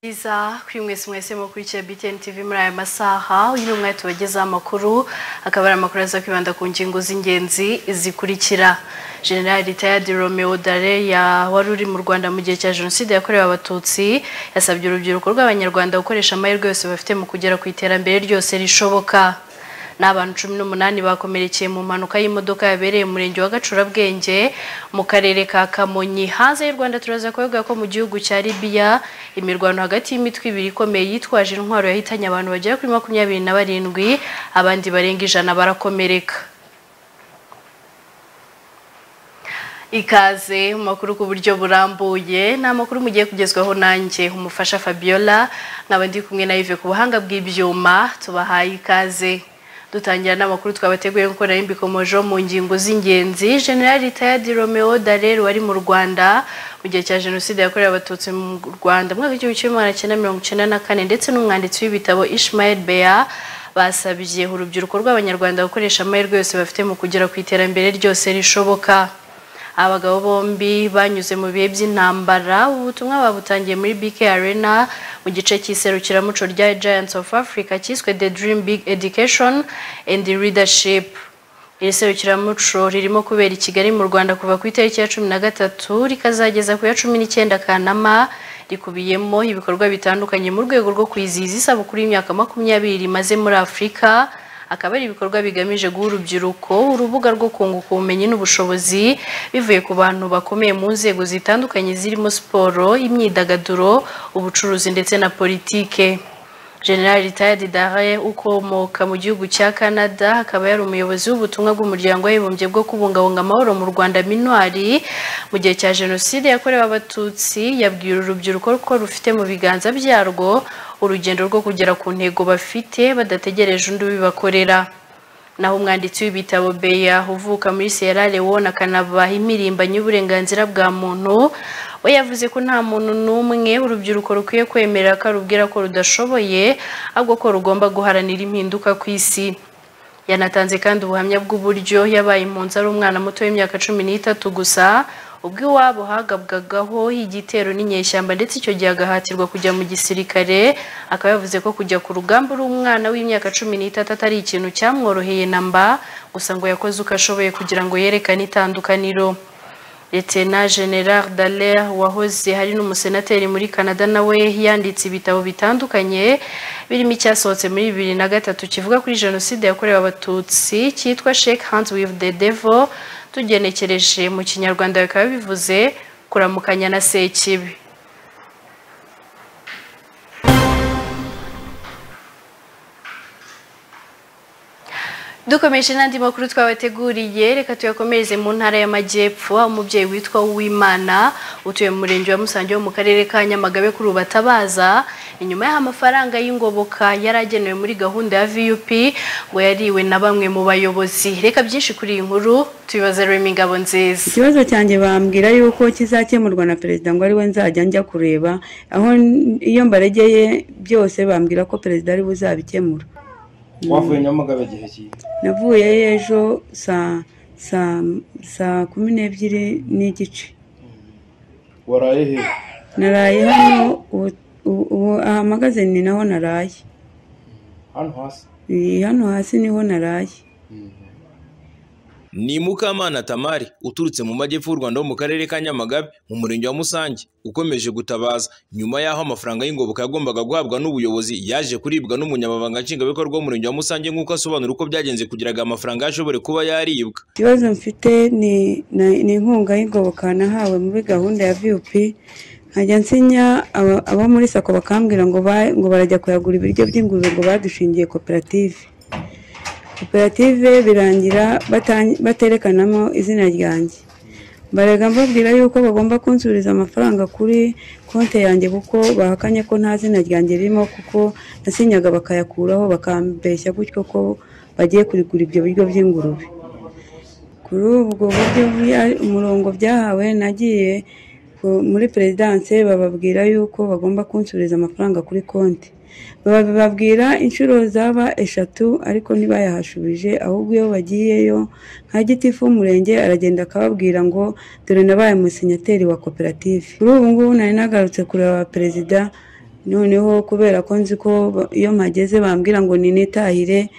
iza kuri mwese mwese mukurikiye BTN TV muri aya masaha uyu ni umwete wagezeho amakuru akaba ari amakuru aza kwibanda ku ngingo z'ingenzi zikurikira general retired romeo dare ya wari uri mu rwanda mu gihe cya jenoside yakorewe abatutsi yasabye urubyiruko rw'abanyarwanda gukoresha amahirwe yose bafite mu kugera ku iterambere ryose rishoboka n'abantu cumi n'umunani bakomerekeye mu mpanuka y'imodoka yabereye mu murenge wa gacurabwenge mu karere ka kamonyi hanze y'u rwanda turaza kuvuga ko mu gihugu cya libiya imirwano hagati y'imitwe ibiri ikomeye yitwaje intwaro yahitanye abantu bagera kuri makumyabiri na barindwi abandi barenga ijana barakomereka ikaze mu makuru ku buryo burambuye ni amakuru mugiye kugezwaho nanjye umufasha fabiola nkaba ndi kumwe na Yves ku buhanga bw'ibyuma tubahaye ikaze dutangira n'amakuru twabateguye gukora imbikomojo mu ngingo z'ingenzi general retired romeo darer wari mu rwanda mu gihe cya jenoside yakorewe abatutsi mu rwanda mu mwaka w'igihumbi kimwe magana cyenda mirongo icyenda na kane ndetse n'umwanditsi w'ibitabo ishmael beya basabye urubyiruko rw'abanyarwanda gukoresha amahirwe yose bafite mu kugera ku iterambere ryose rishoboka abagabo bombi banyuze mu bihe by'intambara ubutumwa babutangiye muri BK Arena mu gice cy'iserukiramuco rya Giants of Africa cyiswe The Dream Big Education and Leadership iri serukiramuco ririmo kubera i Kigali mu Rwanda kuva ku itariki ya cumi na gatatu rikazageza ku ya cumi n'icyenda Kanama rikubiyemo ibikorwa bitandukanye mu rwego rwo kwizihiza isabukuru y'imyaka makumyabiri rimaze muri Afurika akaba ari ibikorwa bigamije guha urubyiruko urubuga rwo kunguka ubumenyi n'ubushobozi bivuye ku bantu bakomeye mu nzego zitandukanye zirimo siporo imyidagaduro ubucuruzi ndetse na politike general retired dare ukomoka mu gihugu cya canada akaba yari umuyobozi w'ubutumwa bw'umuryango w'abibumbye bwo kubungabunga amahoro mu rwanda minuari mu gihe cya jenoside yakorewe abatutsi yabwiye uru rubyiruko ko rufite mu biganza byarwo urugendo rwo kugera ku ntego bafite badategereje undi ubibakorera naho umwanditsi w'ibitabo beya uvuka muri sierra leone akanabaha imirimbanyi y'uburenganzira bwa muntu we yavuze ko nta muntu n'umwe urubyiruko rukwiye kwemera ko arubwira ko rudashoboye ahubwo ko rugomba guharanira impinduka ku isi yanatanze kandi ubuhamya bw'uburyo yabaye impunzi ari umwana muto w'imyaka cumi n'itatu gusa ubwo iwabo hagabwagaho igitero n'inyeshyamba ndetse icyo gihe agahatirwa kujya mu gisirikare akaba yavuze ko kujya ku rugamba uri umwana w'imyaka cumi n'itatu atari ikintu cyamworoheye na mba gusa ngo yakoze uko ashoboye kugira ngo yerekane itandukaniro Letena General Dallaire wahoze hari n'umusenateri muri Canada nawe yanditse ibitabo bitandukanye birimo icyasohotse muri bibiri na gatatu kivuga kuri jenoside yakorewe abatutsi cyitwa Shake Hands with the Devil tugenekereje mu kinyarwanda bikaba bivuze kuramukanya na sekibi dukomeje n'andi makuru twabateguriye reka tuyakomereze mu ntara y'amajyepfo aho umubyeyi witwa uwimana utuye mu murenge wa musange wo mu karere ka nyamagabe kuri ubu atabaza inyuma y'aho amafaranga y'ingoboka yari agenewe muri gahunda ya vup ngo yariwe na bamwe mu bayobozi reka byinshi kuri iyi nkuru tubibaza rurema ingabo nziza ikibazo cyanjye bambwira yuko kizakemurwa na perezida ngo ariwe nzajya njya kureba aho iyo mbaregeye byose bambwira ko perezida ariwe uzabikemura wavuye nyamagabe igihe ki navuyeyo ejo saa saa saa kumi n'ebyiri n'igice waraye he naraye hano ubu- ubu- ubu aha magaze ni naho naraye hano hasi Ni hano hasi niho naraye ni mukamana tamari uturutse mu majyepfo y'u rwanda wo mu karere ka nyamagabe mu murenge wa musange ukomeje gutabaza nyuma y'aho amafaranga y'ingoboka yagombaga guhabwa n'ubuyobozi yaje kuribwa n'umunyamabanga nshingwabikorwa w'umurenge wa musange nk'uko asobanura uko byagenze kugira ngo amafaranga ashobore kuba yaribwa ikibazo mfite ni na- ni inkunga y'ingoboka nahawe muri gahunda ya vup nkajya nsinya aba- abo muri sako bakambwira ngo ba- ngo barajya kuyagura ibiryo by'ingurube ngo badushingiye koperative koperative birangira bata- baterekanamo izina ryanjye mbarega mbabwira yuko bagomba kunsubiriza amafaranga kuri konti yanjye kuko bahakanye ko nta zina ryanjye ririmo kuko nasinyaga bakayakuraho bakambeshya gutyo ko bagiye kurigura ibyo biryo by'ingurube kuri ubwo buryo bya- umurongo byahawe nagiye ku- muri perezidanse bababwira yuko bagomba kunsubiriza amafaranga kuri konti bababwira inshuro zaba eshatu ariko ntibayahashubije ahubwo iyo bagiyeyo nka gitifu w'umurenge aragenda akababwira ngo dore nabaye umusenyateri wa koperative kuri ubu ngubu nari nagarutse kureba perezida noneho kubera ko nzi ko ba- iyo mpageze bambwira ngo ninitahire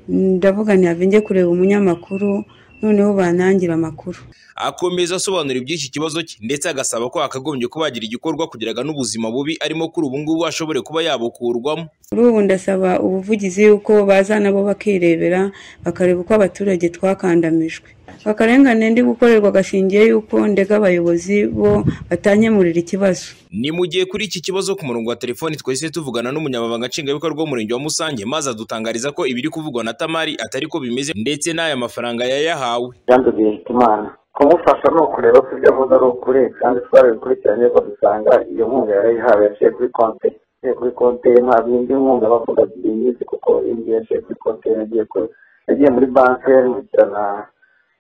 ndavuga ntiyabe njye kureba umunyamakuru noneho bantangira amakuru akomeza asobanura iby'iki kibazo cye ndetse agasaba ko hakagombye kuba hagira igikorwa kugeraga n'ubuzima bubi arimo kuri ubu ngubu ashobore kuba yabukurwamo kuri ubu ndasaba ubuvugizi y'uko baza nabo bakirebera bakareba uko abaturage twakandamijwe akarengane ndi gukorerwa gashingiye y'uko ndega abayobozi bo batanyemurira ikibazo ni mu gihe kuri iki kibazo ku murongo wa telefoni twahise tuvugana n'umunyamabanga nshingwabikorwa w'umurenge wa musange maze adutangariza ko ibiri kuvugwa na tamari atari ko bimeze ndetse n'aya mafaranga yayahawe jean de bihitimana kumufasha ni ukureba ko ibyo avuze ari ukuri kandi twarabikurikiranye ko dusanga iyo nkunga yarayihawe yaciye kuri konte yaciye kuri konte ye nta bindi nkunga bavuga iyi minsi kuko indi yaciye kuri konte ye yagiye kuri yagiye muri banki nkurikirana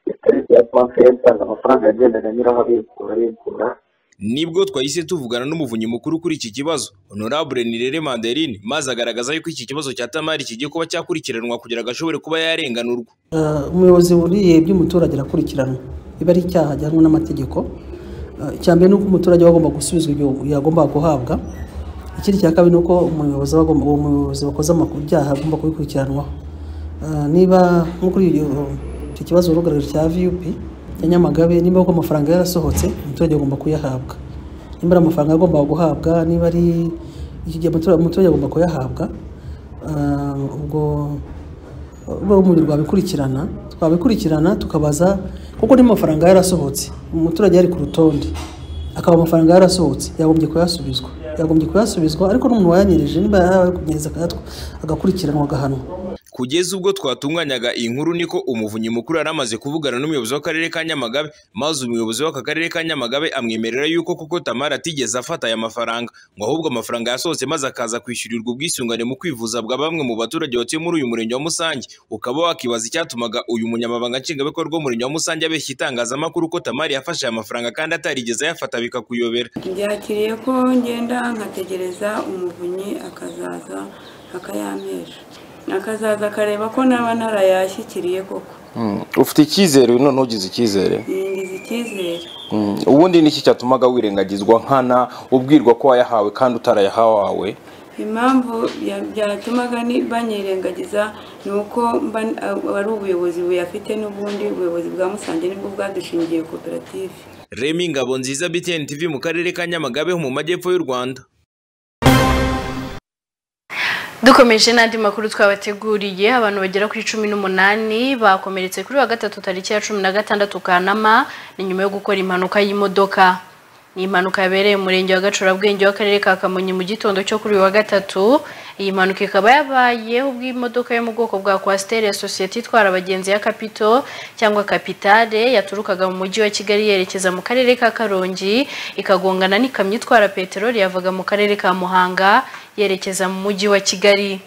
itariki ya konte ye nsanga amafaranga yagendaga anyuraho abikura abikura nibwo twahise tuvugana n'umuvunyi mukuru kuri iki kibazo honorable nirere manderine maze agaragaza yuko iki kibazo cya tamari kigiye kuba cyakurikiranwa kugira ngo ashobore kuba yarenganurwa Eh, umuyobozi wuriye iby'umuturage arakurikiranwa iba ari icyaha ahanwe n'amategeko Eh, icya mbere ni uko umuturage aba agomba gusubizwa ibyo yagombaga guhabwa ikindi cya kabiri ni uko umuyobozi aba agomba- uwo muyobozi wakoze amakuru ibyaha agomba kubikurikiranwaho Eh, niba nko kuri iyo icyo kibazo urugarije cya vup ya nyamagabe niba koko amafaranga yarasohotse umuturage agomba kuyahabwa niba ari amafaranga agomba guhabwa niba ari iki gihe umuturage umuturage agomba kuyahabwa Eh, ubwo urwo rumuri rwabikurikirana twabikurikirana tukabaza kuko n'amafaranga yarasohotse umuturage yari ku rutonde akaba amafaranga yarasohotse yagombye kuyasubizwa yagombye kuyasubizwa ariko n'umuntu wayanyerije niba yarakunyereza akayatwa- agakurikiranwa agahanwa kugeza ubwo twatunganyaga iyi nkuru niko umuvunyi mukuru yari amaze kuvugana n'umuyobozi w'akarere ka nyamagabe maze umuyobozi w'aka karere ka nyamagabe amwemerera yuko kuko tamara atigeze afata aya mafaranga ngo ahubwo amafaranga yasohotse maze akaza kwishyurirwa ubwisungane mu kwivuza bwa bamwe mu baturage batuye muri uyu murenge wa musange ukaba wakibaza icyatumaga uyu munyamabanga nshingwabikorwa w'umurenge wa musange abeshya itangazamakuru ko tamari yafashe aya mafaranga kandi atarigeze ayafata bikakuyobera byakiriye ko ngenda nkategereza umuvunyi akazaza akayampesha akazaza akareba ko naba narayashyikiriye koko ufite icyizere uyu none ugize icyizere yinjiza icyizere Mm, ubundi niki cyatumaga wirengagizwa nkana ubwirwa ko wayahawe kandi utarayahawe impamvu ya- byatumaga ni- banyirengagiza ni uko mba n- ari ubuyobozi buyafite n'ubundi ubuyobozi bwa musange nibwo bwadushingiye koperative remi ngabo nziza btn tv mu karere ka nyamagabe ho mu majyepfo y'u rwanda dukomeje n'andi makuru twabateguriye abantu bagera kuri cumi n'umunani bakomeretse kuri wa gatatu tariki ya cumi na gatandatu kanama ni nyuma yo gukora impanuka y'imodoka ni impanuka yabereye mu murenge wa gacurabwenge w'akarere ka kamonyi mu gitondo cyo kuri uyu wa gatatu iyi mpanuka ikaba yabaye ubw'imodoka yo mu bwoko bwa kwasiteri ya sosiyete itwara abagenzi ya kapito cyangwa kapitale yaturukaga mu mujyi wa kigali yerekeza mu karere ka karongi ikagongana n'ikamyo itwara peteroli yavaga mu karere ka muhanga yerekeza mu mujyi wa kigali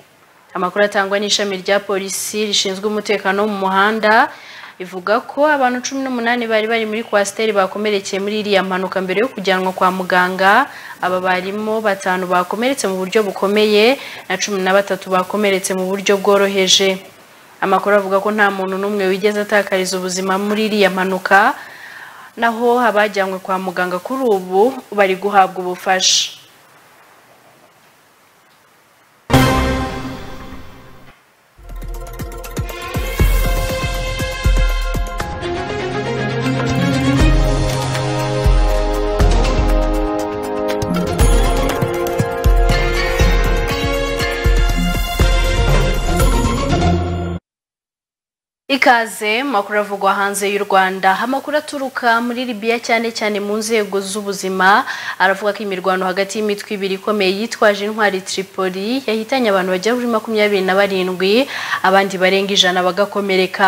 amakuru atangwa n'ishami rya polisi rishinzwe umutekano wo mu muhanda ivuga ko abantu cumi n'umunani bari bari muri kwasiteri bakomerekeye muri iriya mpanuka mbere yo kujyanwa kwa muganga aba barimo batanu bakomeretse mu buryo bukomeye na cumi na batatu bakomeretse mu buryo bworoheje amakuru avuga ko nta muntu n'umwe wigeze atakariza ubuzima muri iriya mpanuka naho abajyanywe kwa muganga kuri ubu bari guhabwa ubufasha Ikaze mu makuru avugwa hanze y'u Rwanda amakuru aturuka muri Libya cyane cyane mu nzego z'ubuzima aravuga ko imirwano hagati y'imitwe ibiri ikomeye yitwaje intwari Tripoli yahitanye abantu bagera kuri makumyabiri na barindwi abandi barenga ijana bagakomereka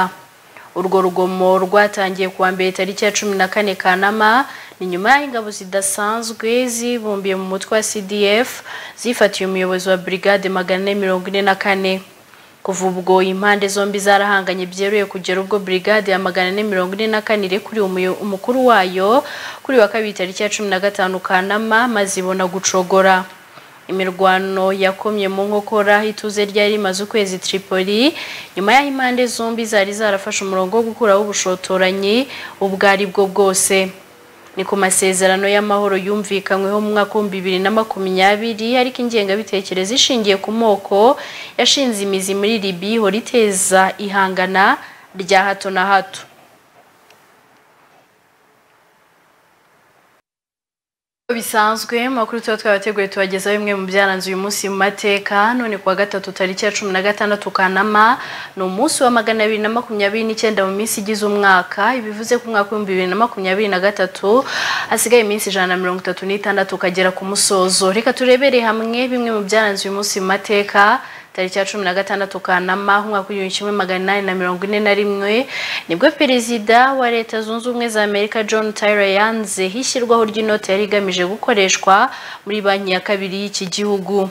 urwo rugomo rwatangiye kuwa mbere tariki ya cumi na kane kanama ni nyuma y'aho ingabo zidasanzwe zibumbiye mu mutwe wa CDF zifatiye umuyobozi wa brigade magana ane mirongo ine na kane kuva ubwo impande zombi zarahanganye byeruye kugera ubwo brigade ya magana ane mirongo ine na kane irekuriye umuyo- umukuru wayo kuri wa kabiri tariki ya cumi na gatanu kanama maze ibona gucogora imirwano yakomye mu nkokora ituze ryari rimaze ukwezi Tripoli nyuma y'aho impande zombi zari zarafashe umurongo wo gukuraho ubushotoranyi ubwo ari bwo bwose ni ku masezerano y'amahoro yumvikanyweho mu mwaka w'ibihumbi bibiri na makumyabiri ariko ingengabitekerezo ishingiye ku moko yashinze imizi muri libi ihora iteza ihangana rya hato na hato bisanzwe amakuru tuba twabateguye tubagezaho bimwe mu byaranze uyu munsi mu mateka none kuwa gatatu tariki ya cumi na gatandatu kanama ni umunsi wa magana abiri na makumyabiri n'icyenda mu minsi igize umwaka ibivuze ko umwaka w'ibihumbi bibiri na makumyabiri na gatatu hasigaye iminsi ijana na mirongo itatu n'itandatu ukagera ku musozo reka turebere hamwe bimwe mu byaranze uyu munsi mu mateka tariki ya cumi na gatandatu kanama umwaka w'igihumbi kimwe magana inani na mirongo ine na rimwe nibwo perezida wa leta zunze ubumwe za amerika john tyler yanzeho ishyirwaho ry'inote yari igamije gukoreshwa muri banki ya kabiri y'iki gihugu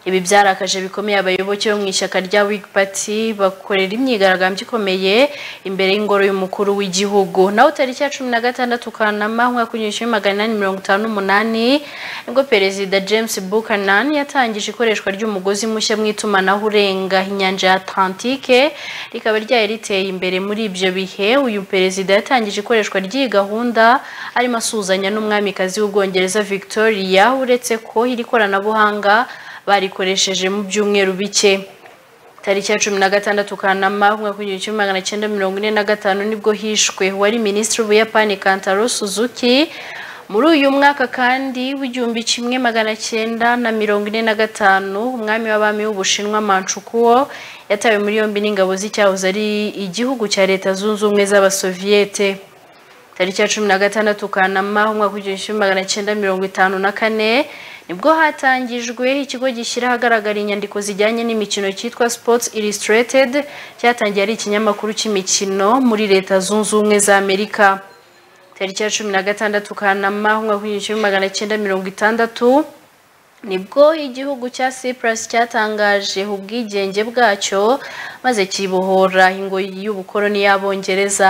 ibi byarakaje bikomeye abayoboke bo mu ishyaka rya wig party bakorera imyigaragambyo ikomeye imbere y'ingoro y'umukuru w'igihugu naho tariki ya cumi na gatandatu kanama umwaka w'igihumbi kimwe magana inani mirongo itanu n'umunani nibwo perezida james buchanan yatangije ikoreshwa ry'umugozi mushya mu itumanaho urenga inyanja ya atlantike rikaba ryari riteye imbere muri ibyo bihe uyu perezida yatangije ikoreshwa ry'iyi gahunda arimo asuhuzanya n'umwamikazi w'ubwongereza victoria uretse ko iri koranabuhanga barikoresheje mu byumweru bike tariki ya cumi na gatandatu kanama umwaka w'igihumbi kimwe magana cyenda mirongo ine na gatanu nibwo hishwe wari minisitiri w'ubuyapani kantaro suzuki muri uyu mwaka kandi w'igihumbi kimwe magana cyenda na mirongo ine na gatanu umwami w'abami w'ubushinwa manchukuo yatawe muri yombi n'ingabo z'icyahoze ari igihugu cya leta zunze ubumwe z'abasoviyete tariki ya cumi na gatandatu kanama umwaka w'igihumbi kimwe magana cyenda mirongo itanu na kane nibwo hatangijwe ikigo gishyira ahagaragara inyandiko zijyanye n'imikino cyitwa sports illustrated cyatangiye ari ikinyamakuru cy'imikino muri leta zunze ubumwe za amerika tariki ya cumi na gatandatu kanama umwaka w'igihumbi kimwe magana cyenda mirongo itandatu nibwo igihugu cya cyprus cyatangaje ubwigenge bwacyo maze kibohora ingoyi y'ubukoroni y'abongereza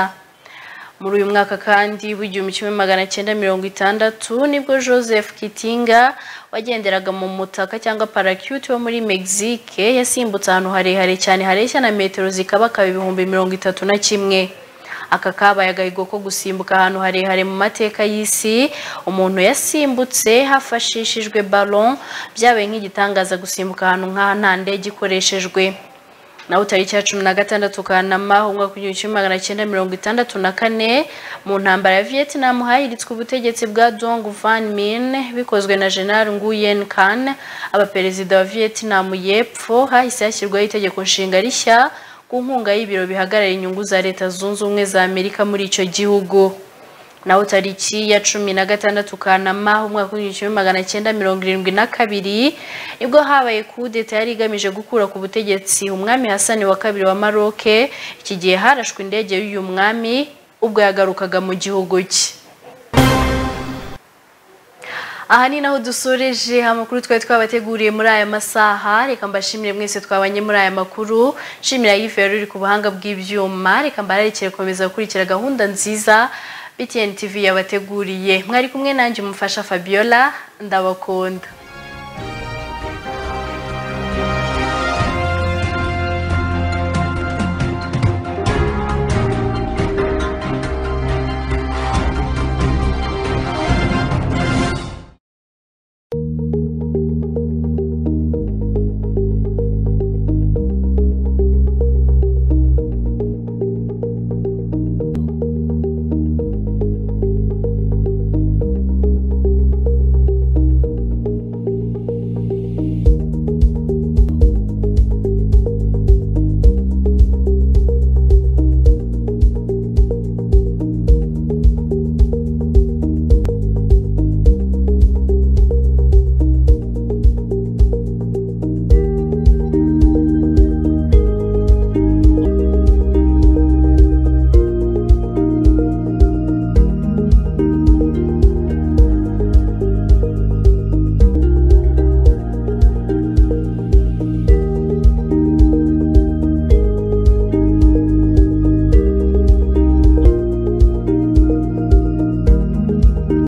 muri uyu mwaka kandi w'igihumbi kimwe magana cyenda mirongo itandatu nibwo joseph kitinga wagenderaga mu mutaka cyangwa parakyuti wo muri mexique yasimbutse ahantu harehare cyane hareshya na metero zikabakaba ibihumbi mirongo itatu na kimwe aka kabaye agahigo ko gusimbuka ahantu harehare mu mateka y'isi umuntu yasimbutse hafashishijwe ballon byabaye nk'igitangaza gusimbuka ahantu nk'aha nta ndege ikoreshejwe naho tariki ya cumi na gatandatu kanama umwaka w'igihumbi kimwe magana cyenda mirongo itandatu na kane mu ntambara ya vietnam hayiritswe ubutegetsi bwa dong van min bikozwe na general nguyen kan abaperezida wa vietnam y'epfo hahise hashyirwaho itegeko nshinga rishya ku nkunga y'ibiro bihagarara inyungu za leta zunze ubumwe za amerika muri icyo gihugu naho tariki ya cumi na gatandatu kanama umwaka w'igihumbi kimwe magana cyenda mirongo irindwi na kabiri nibwo habaye kudeta yari igamije gukura ku butegetsi umwami hasani wa kabiri wa maroke iki gihe harashwe indege y'uyu mwami ubwo yagarukaga mu gihugu cye aha ni naho dusoreje amakuru twari twabateguriye muri aya masaha reka mbashimire mwese twabanye muri aya makuru nshimira yifu yari uri ku buhanga bw'ibyuma reka mbaharekere gukomeza gukurikira gahunda nziza BTN TV yabateguriye mwari kumwe nanjye umufasha Fabiola ndabakunda